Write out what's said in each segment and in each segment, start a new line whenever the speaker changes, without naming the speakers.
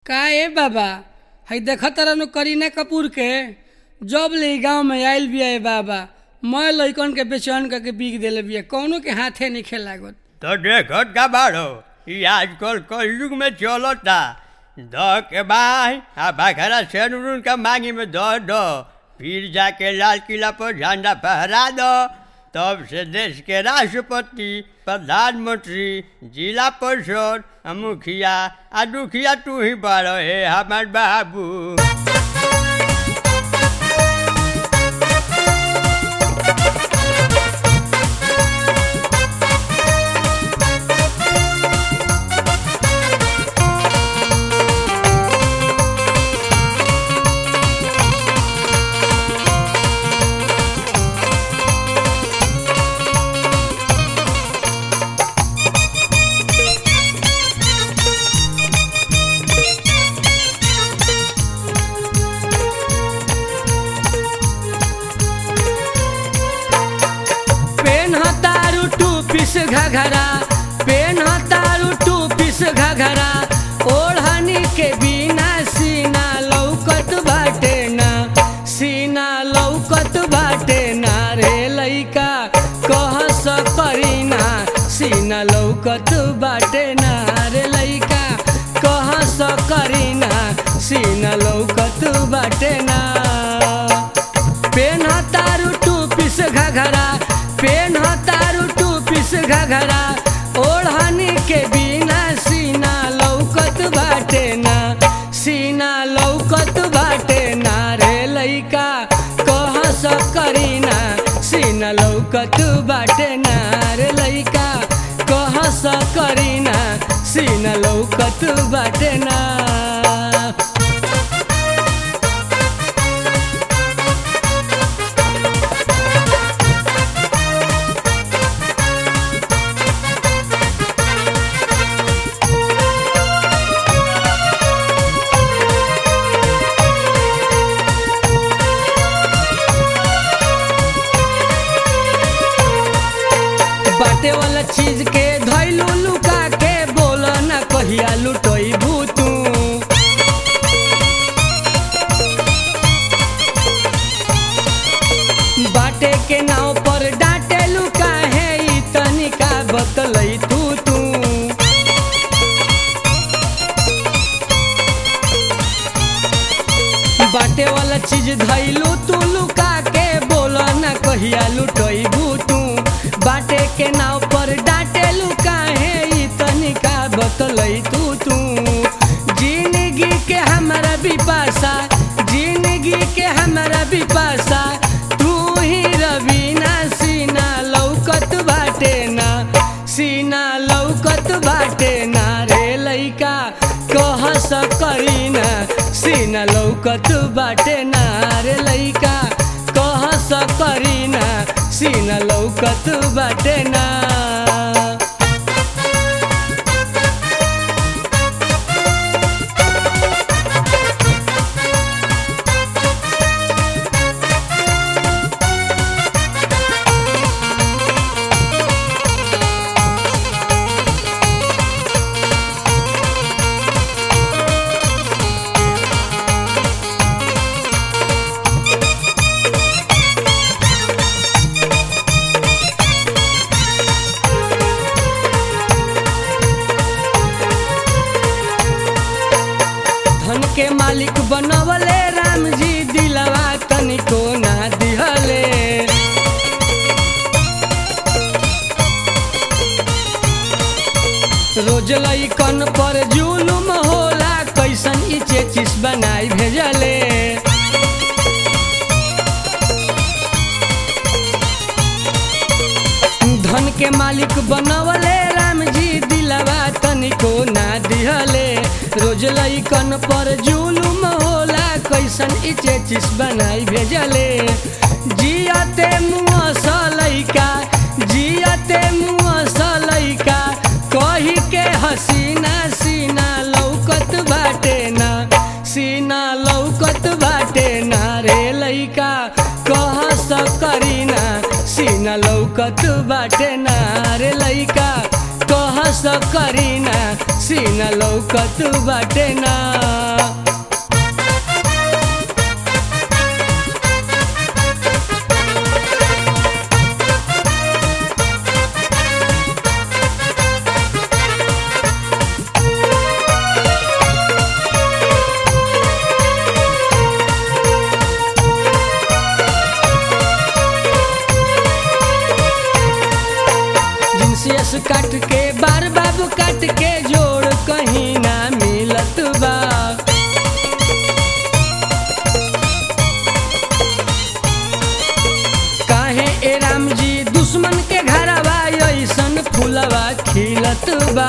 का ए बाबा हई देख तरह करीना कपूर के जब ले गांव में आयल बिया ए बाबा मैं लइकन के बेचैन करके बिक देले बिया कौनो के हाथे नहीं खेलागत
तो देखत का बाड़ो ई आजकल कलयुग में चलता द के बाई आ बाखरा सेनुरुन का मांगी में द दो फिर जाके लाल किला पर झंडा फहरा दो तब से देश के राष्ट्रपति प्रधानमंत्री जिला परिषद आ मुखिया आ दुखिया तू ही बाड़ो हे हमार बाबू
पेन तारू टू पीस घघरा पेन तारू टू पीस घघरा ओढ़नी के बिना सीना लौकत बाटे ना सीना लौकत बाटे ना रे लइका कह करीना सीना लौकत बाटे ना रे लइका कह करीना सीना लौकत बाटे ना पेन तारू टू पीस घघरा पेन तारू टू पीस घघरा ओढ़नी के बिना सीना लौकत बाटे ना सीना लौकत बाटे ना रे लइका कह करीना सीना लौकत बाटे ना रे लइका कह करीना सीना लौकत बाटे ना बाटे वाला चीज के धैलू लुका के बोल ना कहिया लुटोई भूतू बाटे के नाव पर डांटे लुका है ई तनिका बतलई तू तू बाटे वाला चीज धैलू तू लुका के बोल ना कहिया लुटोई भूतू बाटे के नाव पर डांटे लुका है ई तनिका बतलई तू तू जिंदगी के हमारा बिपाशा जिंदगी के हमारा बिपाशा तू ही रवीना सीना लौकत बाटे ना सीना लौकत बाटे ना रे लइका कह करीना सीना लौकत बाटे ना रे लइका कह करीना सीना लौकत बाटे ना धन के मालिक बनवले राम जी दिलवा तनिको ना दिहले रोज लइकन पर जुलुम होला कैसन ई चेचिस बनाई भेजले धन के मालिक बनवले राम जी दिलवा तनिको ना दिहले रोज लइकन पर जुलुम होला कैसन ई चेचिस बनाई भेजले जियते मुँह सलैका जियते मुँह सलैका कही के हसीना सीना लौकत बाटे ना सीना लौकत बाटे ना रे लइका कह करीना सीना लौकत बाटे ना रे लइका कह करीना सीना लौकत बाटे ना जिनसे काट के बार बाबू काट के जोड़ कहीं ना मिलत बा काहे ए राम जी दुश्मन के घरवा ऐसन फूलवा खिलत बा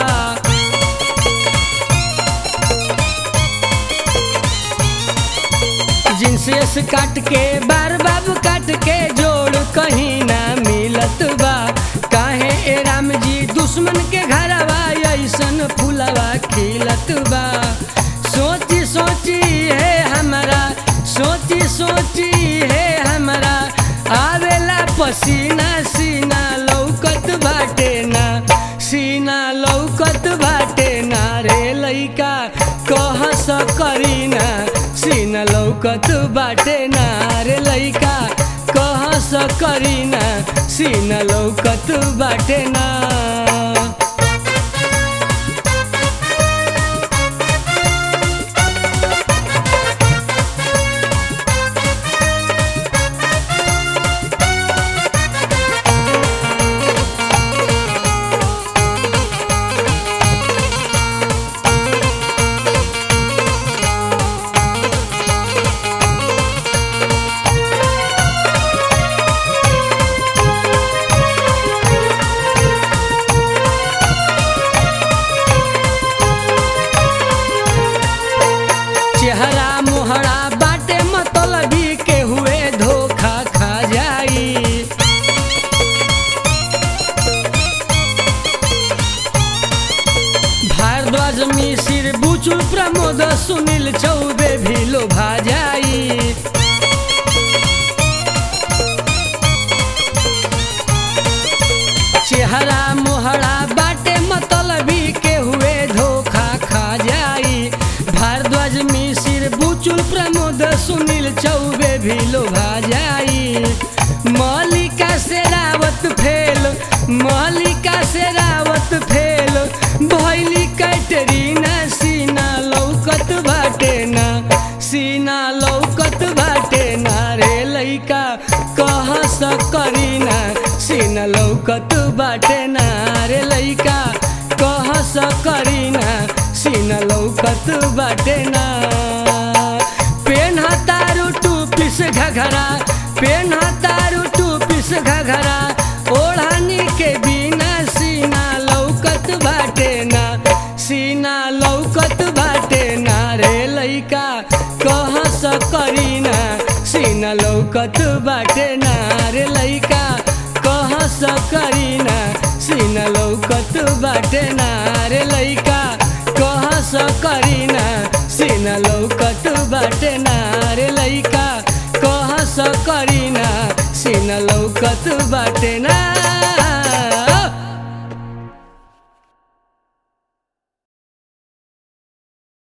जिनसे काट के बार बाबू काट के जोड़ कहीं ना मिलत बा काहे ए राम जी दुश्मन के घरवा ऐसन फूलवा खिलत बा सोची सोची है हमारा सोची सोची है हमारा आवेला पसीना सीना लौकत बाटे ना सीना लौकत बाटे ना रे लइका कह करीना सीना लौकत बाटे ना रे लइका कह करीना सीना लौकत बाटे ना चेहरा मोहरा बाटे मतलबी के हुए धोखा खा जाई भारद्वाज मिसिर बुचुल प्रमोद सुनील चौबे भी लोभा जाई चेहरा मोहरा बाटे मतलबी के हुए धोखा खा जाई भारद्वाज मिसिर बुचुल प्रमोद सुनील चौबे भी लोभा जाई मलिका से रावत फेल मलिका से रावत फेल भैली कैटरीना सीना लौकत बाटे ना सीना लौकत बाटे ना रे लइका कह करीना सीना लौकत बाटे ना रे लइका कह करीना सीना लौकत बाटे ना पेन तारू टू पिस घघरा पेन तारू टू पिस घघरा ओढ़ानी के बिना सीना लौकत बाटे ना सीना लौकत बाटे ना रे लइका कह करीना सीना लौकत बाटे ना रे लइका कह करीना सीना लौकत बाटे ना रे लइका कह करीना सीना लौकत बाटे ना रे लइका कह करीना सीना लौकत बाटे ना